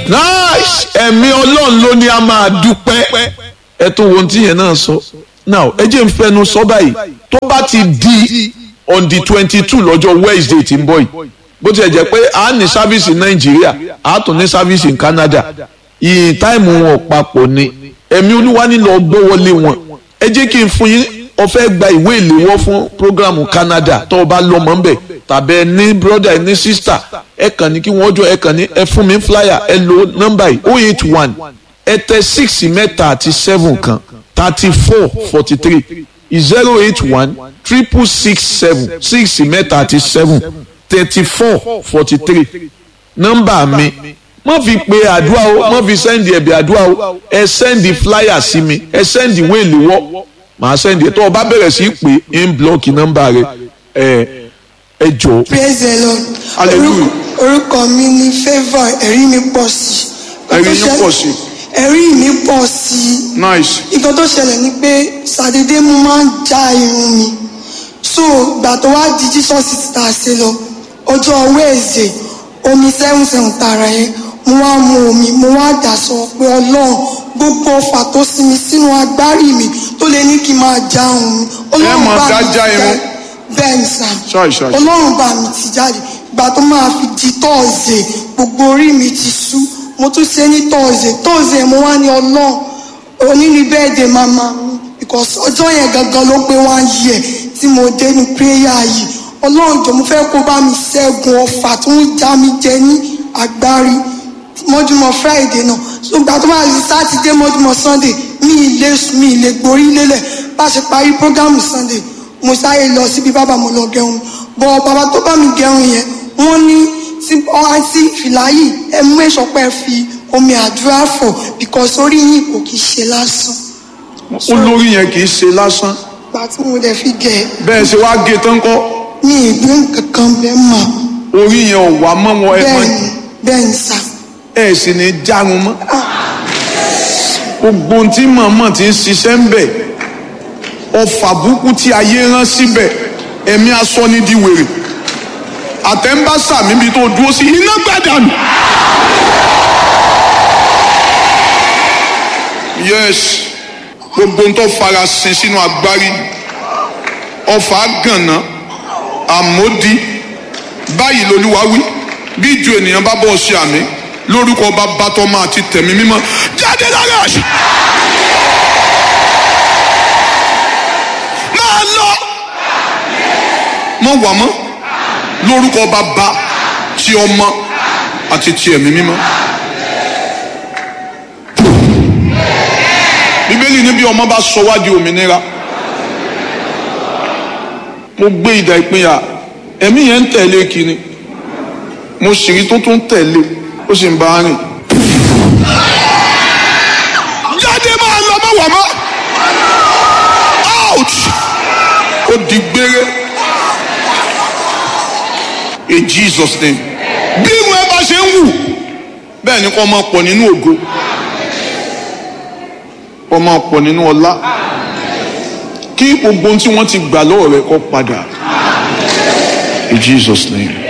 nice ẹ̀mí ọlọ́run ló ní a máa dúpẹ́ ẹ tó wo ohun tí yẹn náà sọ now ẹ jẹ́ n fẹnu sọ báyìí tó bá ti di on the twenty two lọ́jọ́ wednesday tí ń bọ̀ yìí bó tilẹ̀ jẹ́ pé a ní sáfíìsì nàìjíríà a tún ní sáfíìsì ní canada ìyìn táìmù wọn papọ̀ ni ẹ̀mí olúwa nílò gbówọlé wọn ẹ jẹ́ kí n fún yín ọ̀fẹ́ gba ìwé ìléwọ́ fún programu canada tó o bá lọ́mọ ń bẹ̀ tàbí ẹ ní broda ẹ ní sista ẹ kàn ní kí wọ́n jọ ẹ kàn ní ẹ fún mi flyer ẹ lo nọ́mbà yìí oh eight one ẹ tẹ six mẹ́ta àti seven kan thirty four forty three zero eight one triple six seven six mẹ́ta àti seven thirty four forty three nọ́mbà mi má fi pe àdúrà o má fi sẹ́ndì ẹ̀bì àdúrà o ẹ sẹ́ndì flyer sí mi ẹ sẹ́ndì wéèlì wọ́ màá sẹ́ndì ẹ̀ tó o bá bẹ̀rẹ̀ sí pé ń blọ́ọ̀kì nọ́mbà rẹ ẹ ẹ jọ. praise the lord Hallelujah. Orúkọ- orúkọ mi ni favour ẹ̀rí mi pọ̀ sí i. Ẹ̀rí yín pọ̀ sí i. ẹ̀rí mi pọ̀ sí i. nice. nǹkan tó ṣẹlẹ̀ ni pé sàdédé mo máa ń já irun mi so ìgbà tó wá di jesus tá a ṣe lọ ọjọ́ wẹ́ẹ̀sì omi seven seven tààrà yẹn mo wá mu omi mo wá dà sọ pé ọlọ́run gbogbo ọfà tó sinmi sínú agbárí mi tó lè ní kí n máa já irun mi Ẹ máa dá mi já irun? bẹ́ẹ̀ ni sà Ṣáì, ṣáì. ọlọ́run bá mi ti jáde ìgbà tó máa fi di tọ́ọ̀sì gbogbo orí mi ti sú mo tún ṣe ní tọ́ọ̀sì tọ́ọ̀sì mo wá ní ọlọ́run òní ni bẹ́ẹ̀dẹ̀ màmá mi because ọjọ́ yẹn gangan ló pé one year tí mo dé ní prayer yìí ọlọ́run jọ mo fẹ́ kó bá mi ṣẹ́gun ọfà tó ń já mi jẹ ní agbárí mọ́júmọ́ friday náà so ìgbà tó bá di sátidé mọ́júmọ́ sunday mi ì lè sùn mi ì lè gborí lélẹ̀ bá a ṣe parí programu sunday mo sáré lọ síbi bàbá mo lọ gẹrun bọ bàbá tó bá mi gẹrun yẹn wọ́n ní tí ọ̀hán sí fìlà yìí ẹ mú èsọpẹ́ fi omi àdúrà fọ̀ because orí yìí kò kì í ṣe lásán olórí yẹn kì í ṣe lásán ìgbà tí mo dẹ̀ fi gẹ̀ bẹ́ẹ̀ ṣe wá gé tán kọ́ mi ìgbé kankan bẹ́ẹ̀ mọ̀ orí yẹn ò wá mọ́ wọn ẹ mọ́ bẹ́ẹ̀ ni bẹ́ẹ̀ ni sà ẹ sì ní járun mọ́ gbogbo ohun tí mọ̀ọ́mọ̀ ti ń ṣiṣẹ́ ń bẹ̀ ọfà burúkú tí ayé rán síbẹ̀ ẹ̀mí aṣọ ní di wèrè àtẹ̀ǹbàṣà mi bí tó dúró sí iná gbàdánù. yes gbogbo ohun tó fara sin sínú agbárí ọfà gànà àmódi báyìí lolúwa wí bí ìjọ ènìyàn bá bọ̀ ṣe àmì lórúkọ bàbá tọmọ àti tẹ̀mí mímọ́ jáde lára àṣà. máa lọ mọ wà mọ́ lórúkọ bàbá ti ọmọ àti ti ẹ̀mí mímọ́. bíbélì ní bí ọmọ bá sọ wá di òmìnira mo gbé ìdá ìpínyà ẹ̀mí yẹn ń tẹ̀lé kiri mo sì rí tó tún tẹ̀lé ó sì ń bá a rìn. jáde máa lọ mọ́ wà mọ́ out ó di gbére in Jesus name bí irun ẹ bá ṣe ń wù bẹ́ẹ̀ ni kò máa pọ̀ nínú ògo kò máa pọ̀ nínú ọlá kí gbogbo ohun tí wọ́n ti gbà lọ́wọ́ rẹ̀ kó padà in Jesus name.